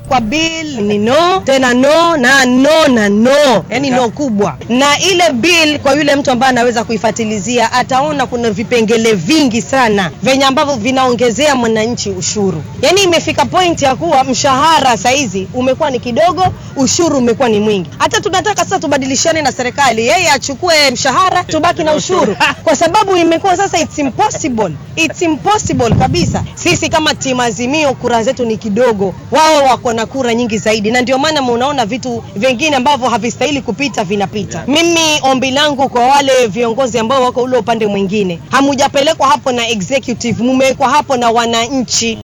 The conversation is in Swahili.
kwa bill ni no tena no na no na no yani no kubwa na ile bill kwa yule mtu ambaye anaweza kuifatilizia ataona kuna vipengele vingi sana venye ambavyo vinaongezea mwananchi ushuru yani imefika point ya kuwa mshahara saizi umekuwa ni kidogo ushuru umekuwa ni mwingi hata tunataka sasa tubadilishane na serikali yeye achukue mshahara tubaki na ushuru kwa sababu imekuwa sasa it's impossible it's impossible kabisa sisi kama timu azimio kura zetu ni kidogo wao wako na kura nyingi zaidi na ndio maana munaona vitu vingine ambavyo havistahili kupita vinapita mimi ombi langu kwa wale viongozi ambao wako ule upande mwingine hamujapelekwa hapo na executive mumewekwa hapo na wananchi